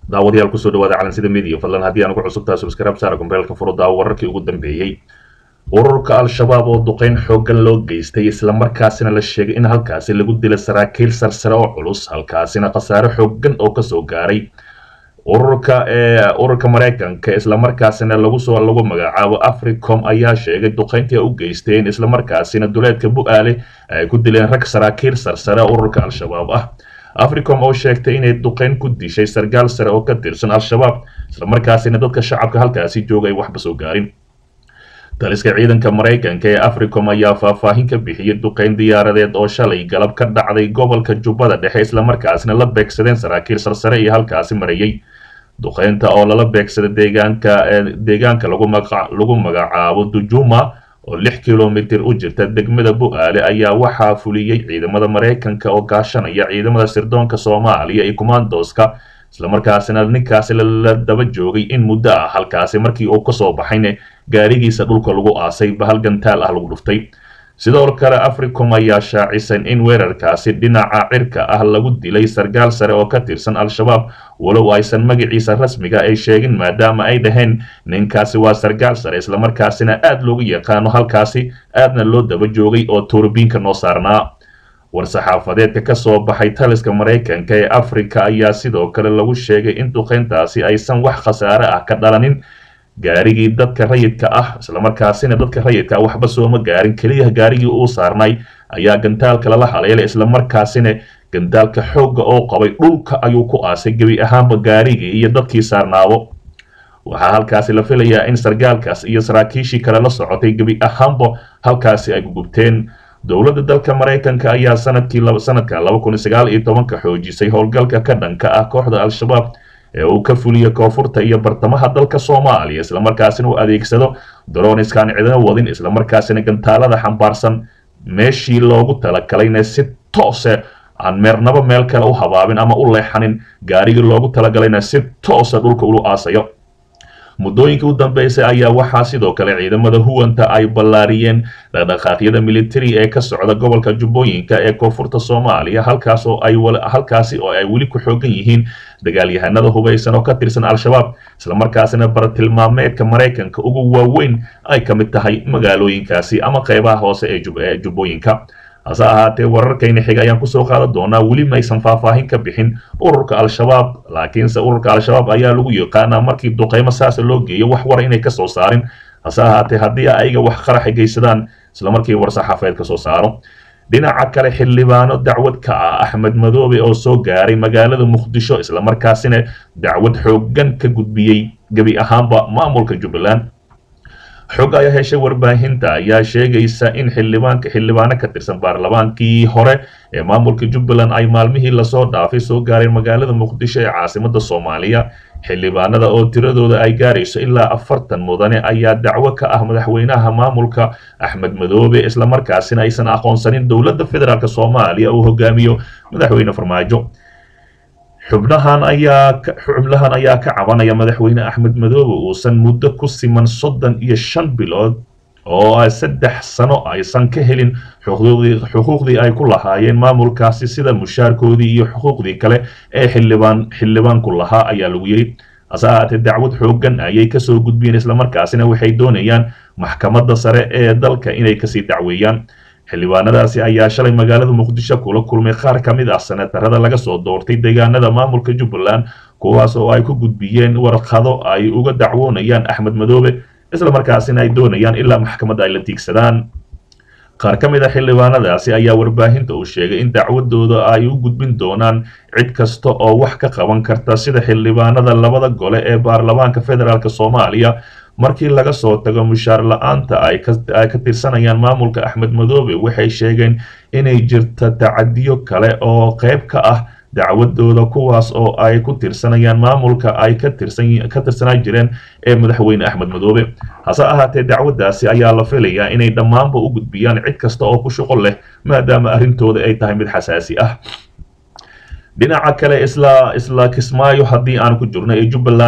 daawadayaal kusoo dhawaada calansida media fadlan haddii aan ugu cusubtaha subscribe saara kumbeelka furo daawo wararkii ugu dambeeyey ururka al-shabaab oo duqeyn xooggan loo geystay islamarkaasina la sheegay in halkaasi lagu dilay saraakiil sarsare oo culus halkaasina khasaare xooggan oo kasoo gaaray ururka ee ururka maraykanka islamarkaasina lagu soo lagu magacaabo africom ayaa sheegay duqeyntii u geysteen islamarkaasina duleedka bu-aale ay ku dileen rag saraakiil sarsare ururka al-shabaab ah africom oo sheegtay inay duqeyn ku dishay sargaal sare oo ka tirsan al-shabaab islamarkaasina dadka shacabka halkaasi jooga ay waxba soo gaarin taliska ciidanka maraykanka ee africom ayaa faahfaahin ka bixiyey duqeyn diyaaradeed oo shalay galab ka dhacday gobolka jubbada dhexe islamarkaasina la beegsadeen saraakiil sarsare iyo halkaasi marayay duqeynta oo lala beegsaday deegaanka deegaanka lagu magacaabo dujuma oo lix kilomitir u jirta degmada bu-aale ayaa waxaa fuliyey ciidamada maraykanka oo gaashanaya ciidamada sirdoonka soomaaliya iyo commandoska islamarkaasina ninkaasi la daba joogay in muddo ah halkaasi markii uu kasoo baxayna gaarigiisa dhulka lagu aasay bahal gantaal ah lagu dhuftay sidoo kale africom ayaa shaacisan in weerarkaasi dhinaca cirka ah lagu dilay sargaal sare oo ka tirsan al-shabaab walow aysan magaciisa rasmiga ay sheegin maadaama ay dhaheen ninkaasi waa sargaal sare islamarkaasina aada loogu yaqaano halkaasi aadna loo daba joogay oo tuurbiinka noo saarnaa war-saxaafadeedka ka soo baxay taliska maraykanka ee afrika ayaa sidoo kale lagu sheegay in duqeyntaasi aysan wax khasaare ah ka dhalanin gaarigii dadka rayidka ah islamarkaasina dadka rayidka ah waxba sooma gaarin keliya gaarigii uu saarnay ayaa gantaalka lala haleelay islamarkaasina gantaalka xoogga oo qabay dhulka ayuu ku aasay gebi ahaanba gaarigii iyo dadkii saarnaabo waxaa halkaasi la filayaa in sargaalkaas iyo saraakiishii kale la socotay gebi ahaanba halkaasi ay gugubteen dowladda dalka maraykanka ayaa sanadkii sanadka laba kun sagaal iyo tobanka xoojisay howlgalka ka dhanka ah kooxda al-shabaab ee uu ka fuliyo koonfurta iyo bartamaha dalka soomaaliya islamarkaasina uu adeegsado darooniskaan cidina wadin islamarkaasina gantaalada xambaarsan meeshii loogu talagalayna si toose aan meernabo meel kale u habaabin ama u leexanin gaarigii loogu talagalayna si toosa dhulka ulu aasayo muddooyinkii u dambeysay ayaa waxaa sidoo kale ciidamada huwanta ay ballaariyeen dhaqdhaqaaqyada militari ee ka socda gobolka jubbooyinka ee koonfurta soomaaliya halkaas oo ay halkaasi oo ay weli ku xoogan yihiin dagaalyahanada hubaysan oo ka tirsan al-shabaab islamarkaasina bartilmaameedka maraykanka ugu waaweyn ay ka mid tahay magaalooyinkaasi ama qeybaha hoose ee jubbooyinka hase ahaatee wararkayna xiga ayaan kusoo qaadan doonaa weli maysan faahfaahin ka bixin ururka al-shabaab laakiinse ururka al-shabaab ayaa lagu yaqaanaa markii duqeymo saasa loo geeyo wax wara inay kasoo saarin hase ahaatee haddii ayaga wax qaraxa geysadaan islamarkii war-saxaafeed kasoo saaro dhinaca kale xildhibaano dacwad ka ah axmed madoobe oo soo gaaray magaalada muqdisho islamarkaasina dacwad xooggan ka gudbiyey gebi ahaanba maamulka jubbaland xog ayaa heshay warbaahinta ayaa sheegaysa in xildhibaanka xildhibaano ka tirsan baarlamaankii hore ee maamulka jubbaland ay maalmihii lasoo dhaafay soo gaareen magaalada muqdisho ee caasimada soomaaliya xildhibaanada oo tiradooda ay gaarayso ilaa afartan mudane ayaa dacwo ka ah madaxweynaha maamulka axmed madoobe islamarkaasina aysan aqoonsanin dowladda federaalk soomaaliya uu hogaamiyo madaxweyne farmaajo xubnahan ayaa xubnahan ayaa ka cabanaya madaxweyne axmed madoobe uusan muddo ku siman soddon iyo shan bilood oo saddex sano aysan ka helin xuquuqdii ay ku lahaayeen maamulkaasi sida mushaarkoodii iyo xuquuqdii kale ee xildhibaan xildhibaanku lahaa ayaa lagu yidhi hase ahaatee dacwad xooggan ayay kasoo gudbiyeen islamarkaasina waxay doonayaan maxkamadda sare ee dalka inay kasii dacweeyaan xildhibaanadaasi ayaa shalay magaalada muqdisho kula kulmay qaar ka mid ah senatarada laga soo doortay deegaanada maamulka jubbaland kuwaas oo ay ku gudbiyeen warqado ay uga dacwoonayaan axmed madoobe islamarkaasina ay doonayaan ilaa maxkamadda ay la tiigsadaan qaar ka mid a xildhibaanadaasi ayaa warbaahinta uu sheegay in dacwadooda ay u gudbin doonaan cid kasta oo wax ka qaban karta sida xildhibaanada labada gole ee baarlamaanka federaalk soomaaliya markii laga soo tago mushaar la-aanta ay ka tirsanayaan maamulka axmed madoobe waxay sheegeen inay jirta tacadiyo kale oo qayb ka ah dacwadooda kuwaas oo ay ku tirsanayaan maamulka ay ka tirsanaa jireen ee madaxweyne axmed madoobe hase ahaatee dacwadaasi ayaa la filayaa inay dhammaanba u gudbiyaan cid kasta oo ku shuqo leh maadaama arrintooda ay tahay mid xasaasi ah dhinaca kale isla isla kismaayo haddii aan ku jirno ee jubbaland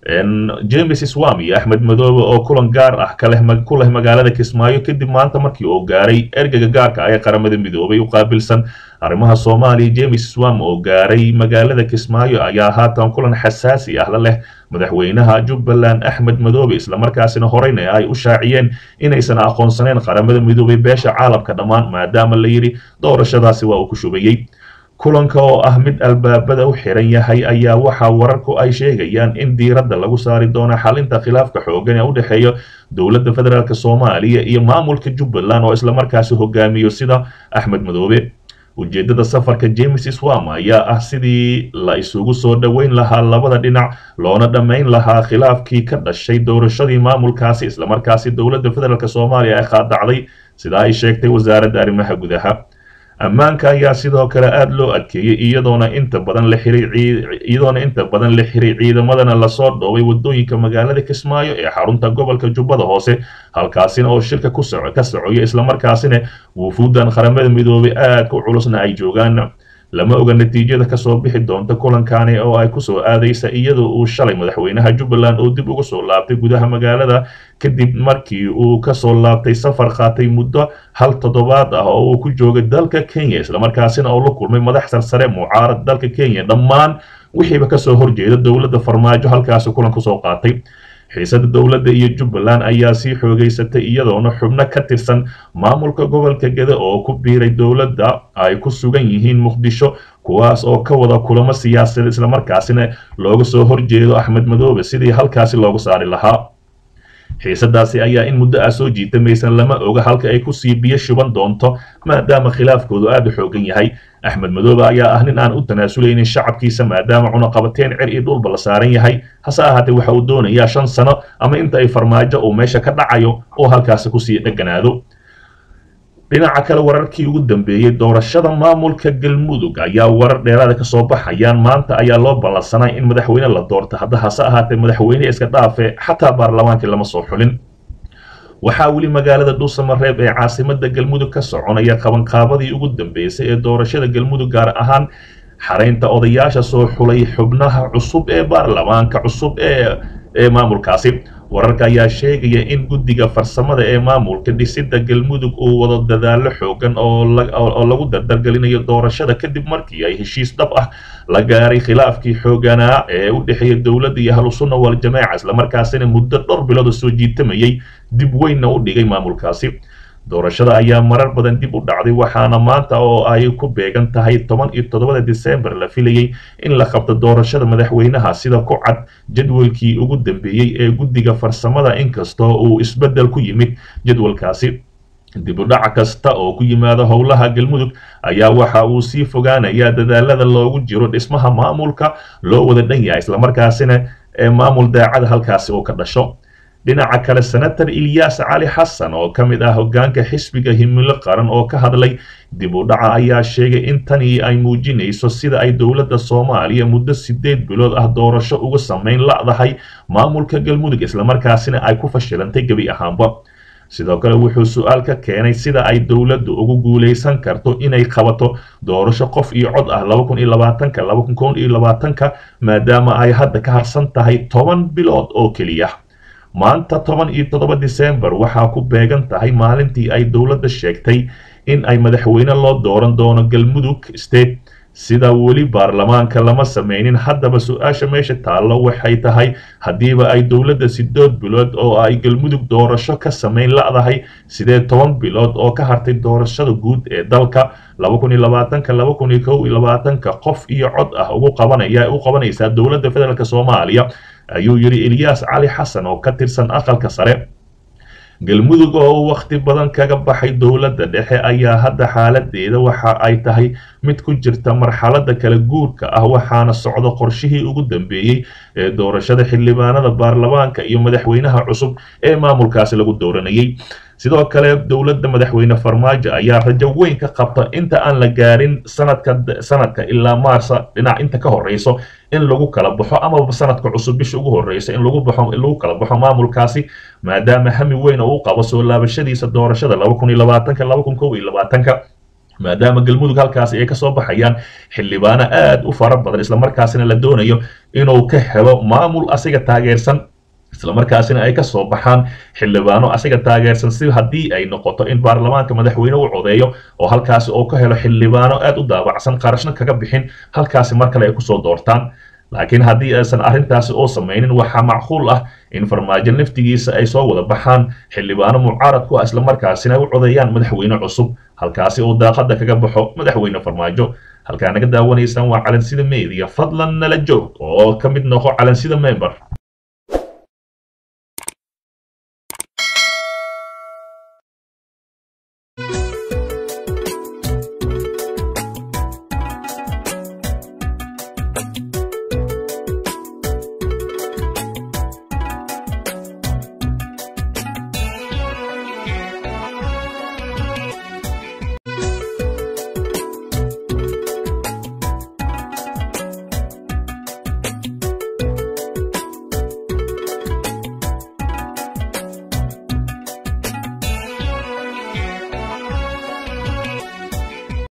james swam iyo axmed madoobe oo kulan gaar ah ku leh magaalada kismaayo kadib maanta markii uu gaaray ergeyga gaarka ah ee qaramada midoobay u qaabilsan arrimaha soomaaliya james swam oo gaaray magaalada kismaayo ayaa haatan kulan xasaasi ah la leh madaxweynaha jubbaland axmed madoobe islamarkaasina horeyna ay u shaaciyeen inaysan aqoonsaneyn qaramada midoobay beesha caalamka dhammaan maadaama la yidhi doorashadaasi waa uu ku shubayey kulanka oo ah mid albaabada u xiran yahay ayaa waxaa wararku ay sheegayaan in diiradda lagu saari doono xalinta khilaafka xoogan ee u dhexeeya dowladda federaalk soomaaliya iyo maamulka jubbaland oo islamarkaasi hogaamiyo sida axmed madoobe ujeeddada safarka james swam ayaa ah sidii la isugu soo dhoweyn lahaa labada dhinac loona dhammayn lahaa khilaafkii ka dhashay doorashadii maamulkaasi islamarkaasi dowladda federaalk soomaaliya ay qaadacday sida ay sheegtay wasaaradda arrimaha gudaha ammaanka ayaa sidoo kale aada loo adkeeyey iyadoona inta badan la xiray iyadoona inta badan la xiray ciidamadana lasoo dhoobay wadooyinka magaalada kismaayo ee xarunta gobolka jubbada hoose halkaasina oo shirka ku soco ka socoya islamarkaasina wufuuddan qaramada midoobay aadka u culusna ay joogaan lama oga natiijada kasoo bixi doonta kulankani oo ay kusoo aadaysa iyadoo uu shalay madaxweynaha jubbaland oo dib uga soo laabtay gudaha magaalada kadib markii uu kasoo laabtay safar qaatay muddo hal toddobaad ah oo uu ku joogay dalka kenya islamarkaasina oo la kulmay madax sarsare mucaarad dalka kenya dhammaan wixiiba kasoo horjeeda dowladda farmaajo halkaasi kulan kusoo qaatay xiisada dowladda iyo jubbaland ayaa sii xoogeysatay iyadoona xubno ka tirsan maamulka gobolka gede oo ku biiray dowladda ay ku sugan yihiin muqdisho kuwaas oo ka wada kulamo siyaasadeed islamarkaasina looga soo horjeedo axmed madoobe sidii halkaasi loogu saari lahaa xiisadaasi ayaa in muddo ah soo jiitamaysan lama oga halka ay kusii biyo shuban doonto maadaama khilaafkoodu aada u xoogan yahay axmed madoobe ayaa ah nin aan u tanaasuleynin shacabkiisa maadaama cunaqabateen cer iyo dhulba la saaran yahay hase ahaatee waxa uu doonayaa shan sano ama inta ay farmaajo uu meesha ka dhacayo oo halkaasi kusii dheganaado dhinaca kale wararkii ugu dambeeyey doorashada maamulka galmudug ayaa warar dheeraada kasoo baxayaan maanta ayaa loo ballansanay in madaxweyne la doorto hadda hase ahaatee madaxweyne iska dhaafe xataa baarlamaankii lama soo xulin waxaa weli magaalada dhuusamareeb ee caasimada galmudug ka soconaya qabanqaabadii ugu dambeysay ee doorashada galmudug gaar ahaan xaraynta odayaasha soo xulay xubnaha cusub ee baarlamaanka cusub ee ee maamulkaasi wararka ayaa sheegaya in guddiga farsamada ee maamulka dhisidda galmudug uu wado dadaallo xoogan oo lagu dardargelinayo doorashada kadib markii ay heshiis dhab ah la gaaray khilaafkii xooganaa ee u dhexeeya dowladda iyo ahlusunna waljamaaca islamarkaasina muddo dhowr bilood oo soo jiitamayay dib weynna u dhigay maamulkaasi doorashada ayaa marar badan dib u dhacday waxaana maanta oo ay ku beegan tahay toban iyo toddobada disembar la filayey in la qabto doorashada madaxweynaha sida ku cad jadwalkii ugu dambeeyey ee guddiga farsamada inkastoo uu isbeddel ku yimid jadwalkaasi dib u dhac kasta oo ku yimaada howlaha galmudug ayaa waxa uu sii fogaanayaa dadaalada loogu jiro dhismaha maamulka loo wada dhan yahay islamarkaasina ee maamul daacada halkaasi oo ka dhasho dhinaca kale senator ilyas cali xasan oo ka mid ah hoggaanka xisbiga himilo qaran oo ka hadlay dib u dhaca ayaa sheegay in tani ay muujinayso sida ay dowladda soomaaliya muddo sideed bilood ah doorasho uga samayn la'dahay maamulka galmudug islamarkaasina ay ku fashilantay gebi ahaanba sidoo kale wuxuu su-aal ka keenay sida ay dowladdu ugu guulaysan karto inay qabato doorasho qof iyo cod ah laba kun iyo labaatanka laba kun koon iyo labaatanka maadaama ay hadda ka harsan tahay toban bilood oo keliya maanta toban iyo toddoba disembar waxaa ku beegan tahay maalintii ay dowladda sheegtay in ay madaxweyne loo dooran doono galmudug state sida weli baarlamaanka lama sameynin haddaba su-aasha meesha taallo waxay tahay haddiiba ay dowladda sidood bilood oo ay galmudug doorasho ka samayn la'dahay sidee toban bilood oo ka hartay doorashada guud ee dalka laba kun iyo labaatanka laba kun iyo kow iyo labaatanka qof iyo cod ah ugu qabanaya u qabanaysaa dowladda federaalk soomaaliya ayuu yidhi ilyas cali xasan oo ka tirsan aqalka sare galmudug oo wakhti badan kaga baxay dowladda dhexe ayaa hadda xaaladeeda waxa ay tahay mid ku jirta marxaladda kala guurka ah waxaana socda qorshihii ugu dambeeyey ee doorashada xildhibaanada baarlamaanka iyo madaxweynaha cusub ee maamulkaasi lagu dooranayay sidoo kale dowladda madaxweyne farmaajo ayaa rajo weyn ka qabta inta aan la gaarin sanadka sanadka ilaa maarsa dhinac inta ka horeyso in lagu kala baxo amaba sanadka cusub bisha ugu horeysa in lagu baxo in lagu kala baxo maamulkaasi maadaama hami weyn oo u qabo soo laabashadiisa doorashada laba kun iyo labaatanka laba kun kow iyo labaatanka maadaama galmudug halkaasi ay kasoo baxayaan xildhibaano aad u fara badan islamarkaasina la doonayo inuu ka helo maamul asiga taageersan islamarkaasina ay kasoo baxaan xildhibaano asiga taageersan si haddii ay noqoto in baarlamaanka madaxweyne u codeeyo oo halkaasi oo ka helo xildhibaano aad u daabacsan qarashna kaga bixin halkaasi mar kale ay kusoo doortaan laakiin haddii aysan arrintaasi oo samaynin waxaa macquul ah in farmaajo naftigiisa ay soo wada baxaan xildhibaano mucaarad ku ah islamarkaasina ay u codeeyaan madaxweyne cusub halkaasi oo daaqada kaga baxo madaxweyne farmaajo halkaa naga daawanaysaan waa calansida media fadlan nala joog oo ka mid noqo calansida member